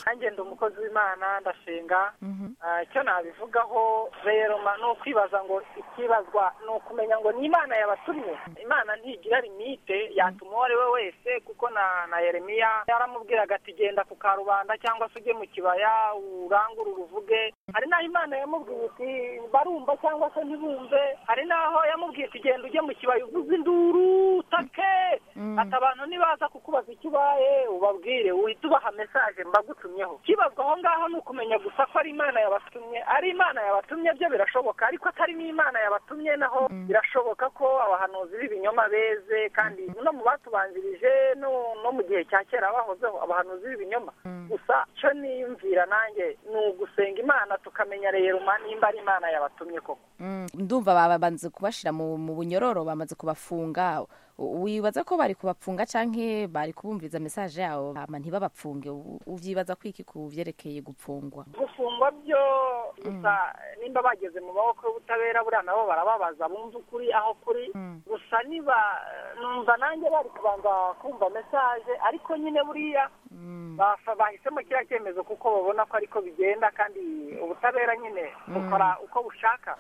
nanjye ndi umukozi w'imana ndashinga icyo nabivugaho rero ni ukwibaza ngo ikibazwa ni ukumenya ngo ni imana yabatumye imana ntigira limite yatuma uwo ari we wese kuko na yeremiya yaramubwiraga ati genda ku karubanda cyangwa se ujye mu kibaya urangure uruvuge hari n'aho imana yamubwiye iti barumva cyangwa se ntibumve hari n'aho yamubwiye ati genda ujye mu kibaya uvuze induru utake ati abantu nibaza kukubaza icyo ubaye ubabwire uhita ubaha mesaje mbagutumyeho kibazwa aho ngaho ni ukumenya gusa ko ari imana yabatumye ari imana yabatumye byo birashoboka ariko atari n'imana yabatumye naho birashoboka ko abahanuzi b'ibinyoma beze kandi no mu batubanjirije no mu gihe cya kera bahozeho abahanuzi b'ibinyoma gusa cyo niyumvira nanjye ni ugusenga imana tukamenya rero nimba ari imana yabatumye koko ndumva babanze kubashyira mu bunyororo bamaze kubafunga wibaza ko bari kubapfunga cyangwa bari kubumviza mesaje yabo ntibabapfunge ubyibaza ko iki ku byerekeye gupfungwa gufungwa byo gusa nimba bageze mu maboko y'ubutabera buriya nabo barababaza bumva ukuri aho kuri gusa niba numva nanjye bari kubanza kumva mesaje ariko nyine buriya bahisemo kiriya cyemezo kuko babona ko ariko bigenda kandi ubutabera nyine bukora uko bushaka